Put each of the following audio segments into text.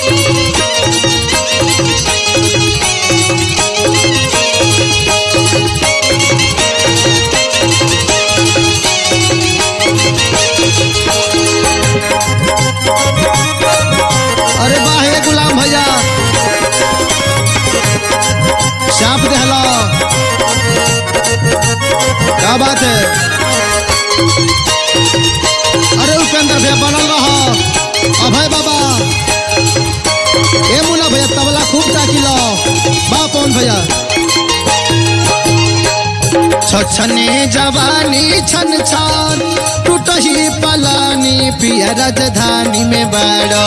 अरे वाह हे गुलाम भैया चाप देहलो क्या बात है अरे उपेंद्र भैया बनल रहो अभय बाबा ए मुला भैया तबला खूब ताकिलो बा पवन भैया छछने जवानी छन छान टूटही पलानी पिया राजधानी में बाड़ा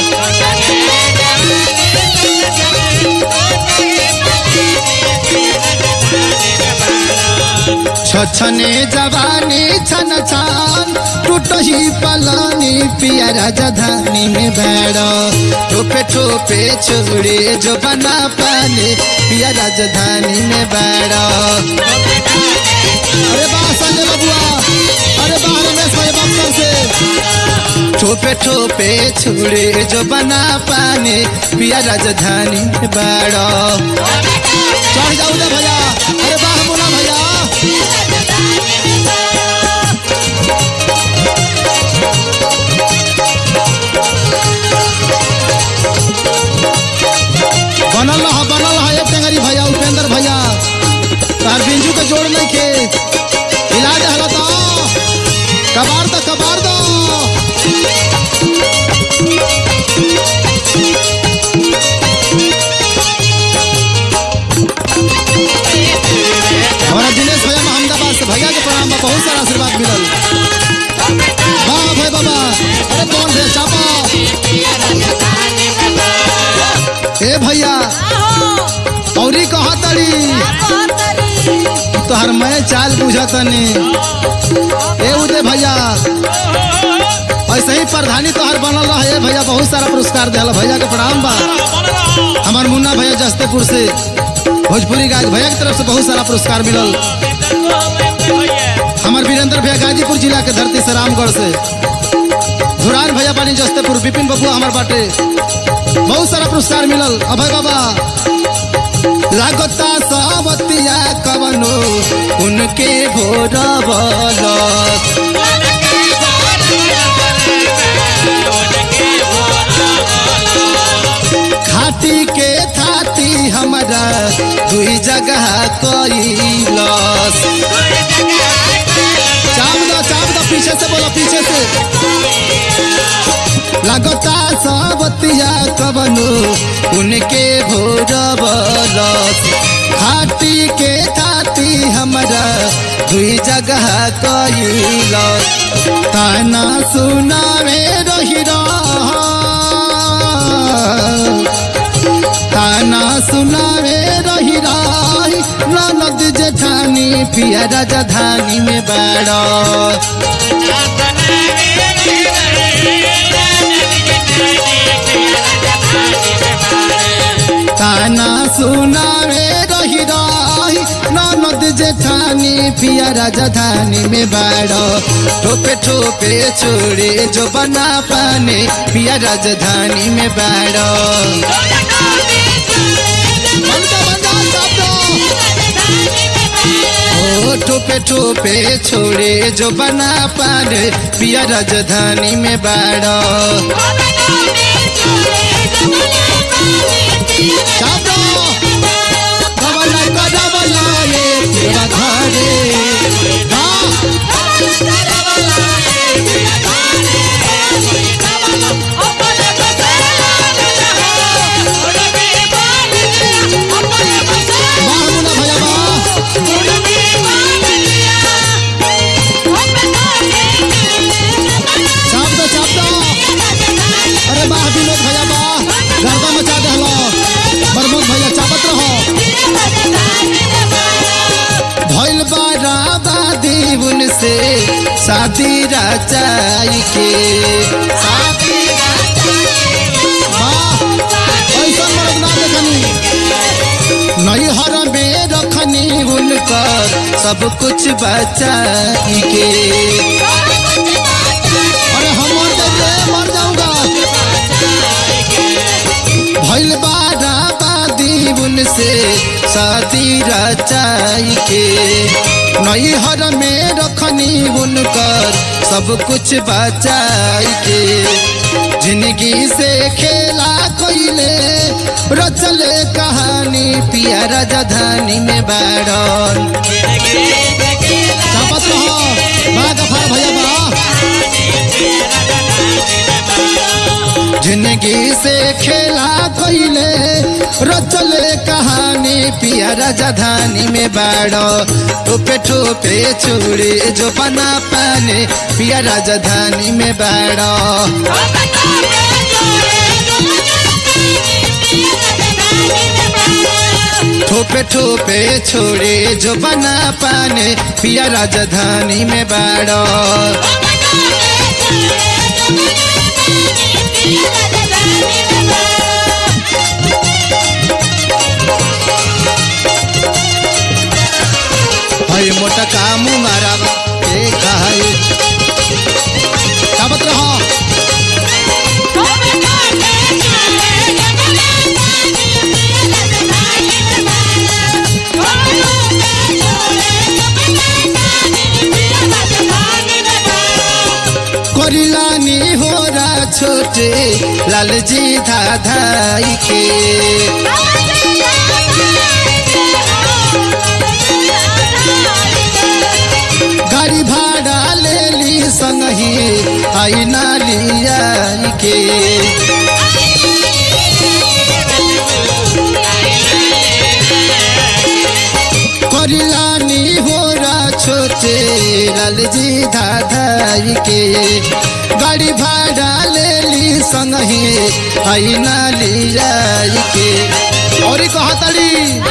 छछने जवानी छन छान टूटही पलानी पिया राजधानी में बैठो ठोपे ठोपे छोड़े जो बना पाने पिया राजधानी में बैठो अरे बा संजय बबुआ अरे बा रमेश भाई बक्सर से ठोपे ठोपे छोड़े जो बना पाने पिया राजधानी में बैठो चढ़ जाऊ दे भैया अरे बाह बोला भैया बनल रहा बनल रहा एक टेंगरी भैया उपेंद्र भैया तार बिंजू के जोड़ नहीं के इलाज हला तो कबार दो कबार दो हमारा दिनेश भैया अहमदाबाद से भैया के प्रणाम बा बहुत सारा आशीर्वाद मिलल वाह भाई बाबा अरे कौन भैया चापा ए भैया औरी कहा तड़ी तोहर मैं चाल बुझतनी ए उदय भैया ऐसे ही प्रधानी तोहर बनल रहा है भैया बहुत सारा पुरस्कार दिला भैया के प्रणाम बा हमार मुन्ना भैया जस्तेपुर से भोजपुरी गायक भैया की तरफ से बहुत सारा पुरस्कार मिलल हमार वीरेंद्र भैया गाजीपुर जिला के धरती से रामगढ़ से धुरान भैया पानी जस्तेपुर विपिन बबुआ हमार बाटे बहुत सारा पुरस्कार मिलल अभय बाबा लागता सावतिया कवनो उनके भोर खाटी के थाती हमारा दुई जगह कैलस चाप दो चाप दो पीछे से बोलो पीछे से लगता सावतिया कवनो उनके भोर बलस खाटी के थाती हमारा दुई जगह कैलस ताना सुनावे रही ताना सुनावे रही रही ननद जेठानी पिया राजधानी में बैठो ताना सुनावे रही रही ननद जेठानी पिया राजधानी में बैठो ठोपे ठोपे छोड़े जो बना पाने पिया राजधानी में बैठो ओ ठोपे ठोपे छोड़े जो बना पाने पिया राजधानी में बैठो चापो डबला का डबला ये तेरा घरे हाँ वाह मुन्ना भैया वाह चाप दो चाप दो अरे वाह विनोद भैया वाह गर्दा मचा दहलो प्रमोद भैया चापत रहो भइल बाराबा दीवन से शादी रचाई के वाह ऐसा मर्द ना देखनी नैहर में रखनी उनकर सब कुछ बचाई के अरे हम मर जाएंगे मर जाऊंगा शादी रचाई के नैहर में रखनी उनकर सब कुछ बचाई के जिंदगी से खेला कोइले रचले कहानी पिया राजधानी में बाड़न चापत रहो बड़ा गफार भैया बा जिंदगी से खेला कोइले रचले कहानी पिया राजधानी में बाड़ो टोपे टोपे चूड़े जो बना पाने पिया राजधानी में बाड़ो ठोपे ठोपे छोड़े जो बना पाने पिया राजधानी में बाड़ो हई मोटा काम मारा के खाए चाबत रहो करिलानी होरा छोटे लालजी धाधाई के गाड़ी भाड़ा ले ली संगही आई नालिया के करिलानी होरा छोटे लालजी धाधाई के गाड़ी भाड़ा ले ली संगही आई नालिया के और कहा तड़ी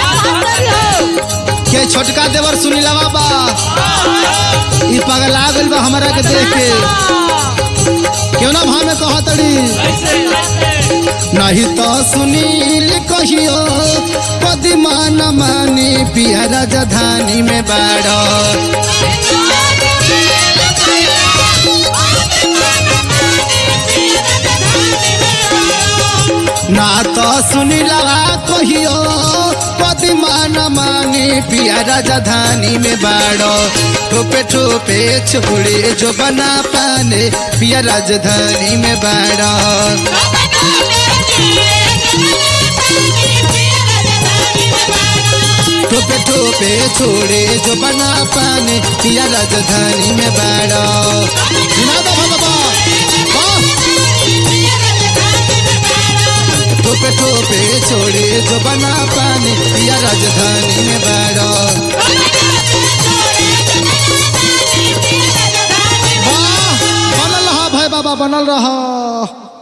के छोटका देवर सुनीला बाबा ई पगला गइल बा हमरा के देख के क्यों ना भाव में कहा तड़ी नहीं तो सुनील कहियो पदिमा न मानी पिया राजधानी में बाड़ो ना तो सुनीला कहियो पदिमा न मानी पिया राजधानी में बाड़ो ठोपे ठोपे छोड़े जो बना पाने पिया राजधानी में बाड़ो टोपे टोपे छोड़े जो बना पाने पिया राजधानी में बाड़ो सुना दो भगवा वाह! टोपे टोपे छोड़े जो बना पाने पिया राजधानी में बाड़ो वाह बनल रहा भाई बाबा बनल रहा